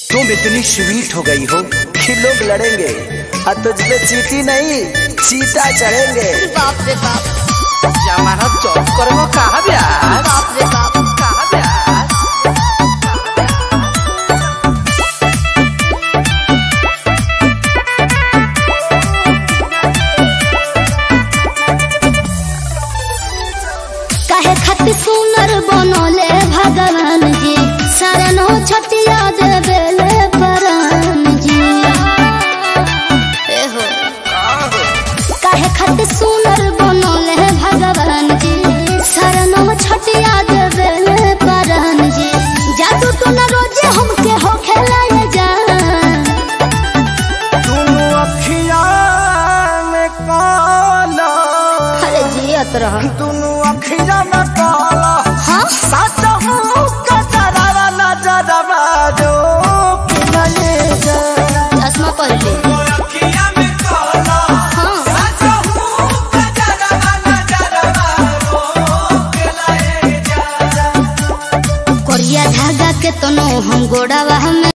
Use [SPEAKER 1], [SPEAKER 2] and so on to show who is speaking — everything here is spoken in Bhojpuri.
[SPEAKER 1] तुम इतनी स्वीट हो गई हो कि लोग लड़ेंगे और तुझ पे चीटी नहीं चीता चढ़ेंगे
[SPEAKER 2] बाप रे बाप
[SPEAKER 1] जमाना चौक करबो कहा ब्याह
[SPEAKER 2] बाप रे बाप
[SPEAKER 1] कहा ब्याह
[SPEAKER 2] काहे खातिर सुनर बनले भगवान जी शरणो छतिया देवेले परान जी ए हो काहे खातिर सुनर बनले भगवान जी शरणो छतिया देवेले परान जी जादू तो न रोजे हमके हो खेलाए जा
[SPEAKER 1] तुम अखिया में काला
[SPEAKER 2] अरे जियत रह
[SPEAKER 1] दुनु अखिया में काला
[SPEAKER 2] हाँ
[SPEAKER 1] सच हूँ कजरावा नजरवा जो कि नहीं जा
[SPEAKER 2] चश्मा पहले हाँ कोरिया धागा के तनो हम गोड़ावा हमें